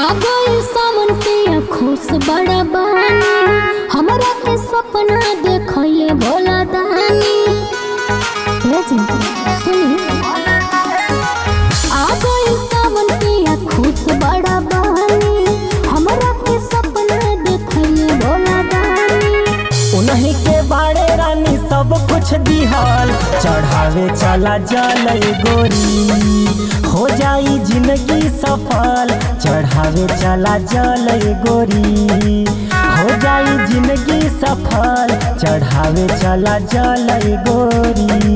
आ गइल सावन के खुश बड़ा बानी हमरा के सपना देखले भोला दानी हे जी सुनी आ गइल सावन के खुश बड़ा बानी हमरा के सपना देखले भोला दानी उन्हीं के बाड़े रानी सब कुछ दिहल चढ़ावे चला जल गोरी हो जाई जिंदगी सफल चढ़ावे चला जल गोरी हो जाई जिंदगी सफल चढ़ावे चला जल गोरी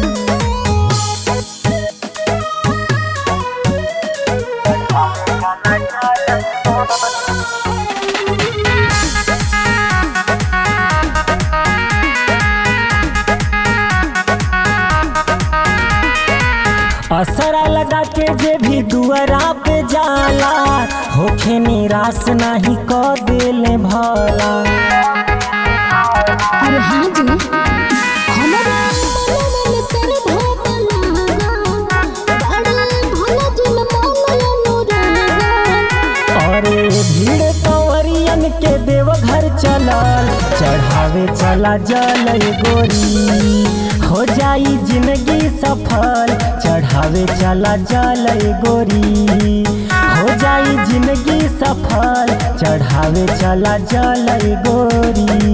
असरा लगा के जे भी दुआरा पे जाला होखे निराश नहीं क देले भला अरे हाँ जी हमरा मनवा में श्रद्धा बलागा बड़ा भोला जी में मन अनुरागा अरे भीड़ कंवरियन के देवघर चलल चढ़ावे चला जल गोरी हो जाई जिंदगी सफल चढ़ावे चला जल गोरी हो जाई जिंदगी सफल चढ़ावे चला जल गोरी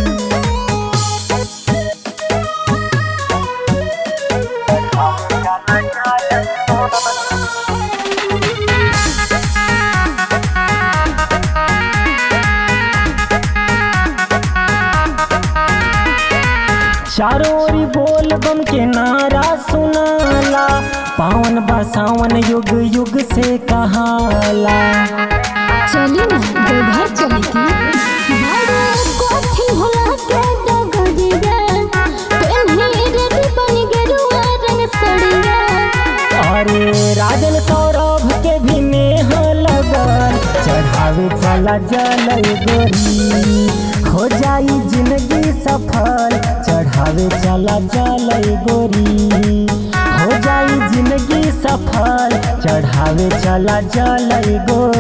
चारों ओरी बोल बम के नारा सुनाला पावन बसावन युग युग से कहाला चली ना देवघर चली की बड़ा कोठी होला के डगरिया पेन्ही रेडी बन गेरुआ रंग सड़िया अरे राजन सौरभ के भी नेह लगल चढ़ावे चला जल गोरी हो जाई जिंदगी सफल चढ़ावे चला जल गोरी हो जाई जिंदगी सफल चढ़ावे चला जल गोरी